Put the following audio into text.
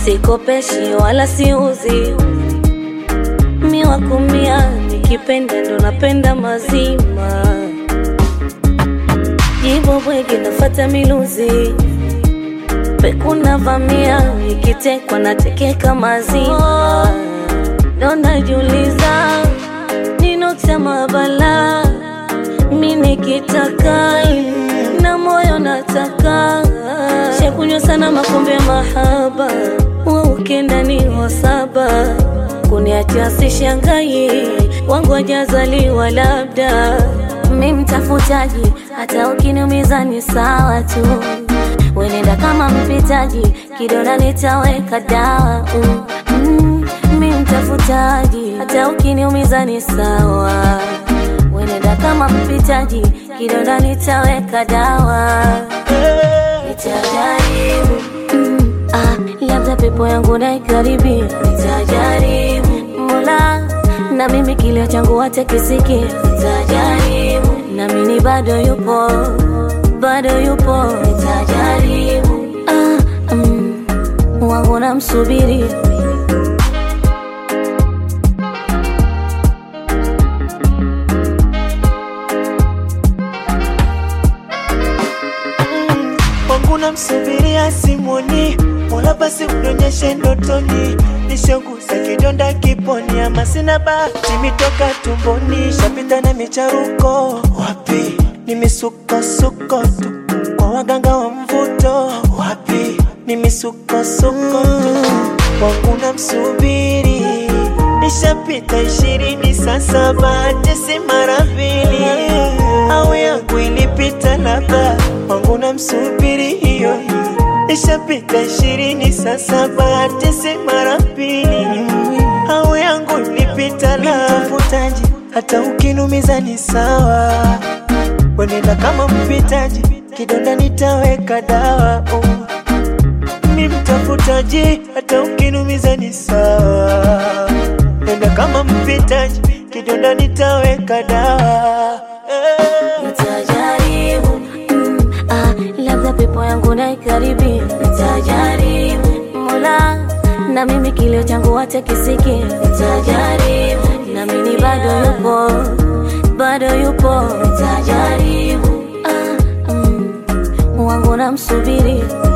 sikopeshi wala siuzi, mi wakumia, nikipenda ndo napenda mazima, jibo bwege nafata miluzi pekuna vamia, ikitekwa natekeka mazima, ndo najiuliza ninotema bala mi nikitaka na moyo nataka shakunywa sana makombe ya mahaba wa ukenda ni wasaba kuniachia sishangai wangu wajazaliwa labda mi mtafutaji hata ukiniumiza ni sawa tu wenenda kama mpitaji kidona nitaweka dawa mm, mm, mi mtafutaji hata ukiniumiza ni sawa wenenda kama mpitaji kidonda nitaweka dawa nitajaribu mm, ah, labda pepo yangu naikaribia nitajaribu mola na mimi kilio changu watekisiki nitajaribu na mimi bado yupo bado yupo nitajaribu ah, mm, wangu namsubiri wangu namsubiria simoni, mola basi unionyeshe ndotoni, nishanguza kidonda kiponi, ama sina bahati mitoka tumboni, shapita na micharuko wapi, ni misukosuko tu kwa waganga wa mvuto wapi, ni misukosuko tu wangu namsubiri nishapita ishirini sasa, bahati si mara mbili, au yangu ilipita labda wangu namsubiri hiyo hiyo, nishapita ishirini sasa, bahati si mara mbili, au yangu ilipita labda mvutaji, hata ukinumiza ni sawa, wenenda kama mpitaji, kidonda nitaweka dawa oh ni mtafutaji, hata ukinumiza ni sawa. Nenda kama mpitaji, kidonda nitaweka dawa eh. nitajaribu mm, ah, labda pepo yangu naikaribia nitajaribu mola na mimi kilio changu watekisiki nitajaribu na mimi bado yupo bado yupo nitajaribu ah, mm, wangu namsubiri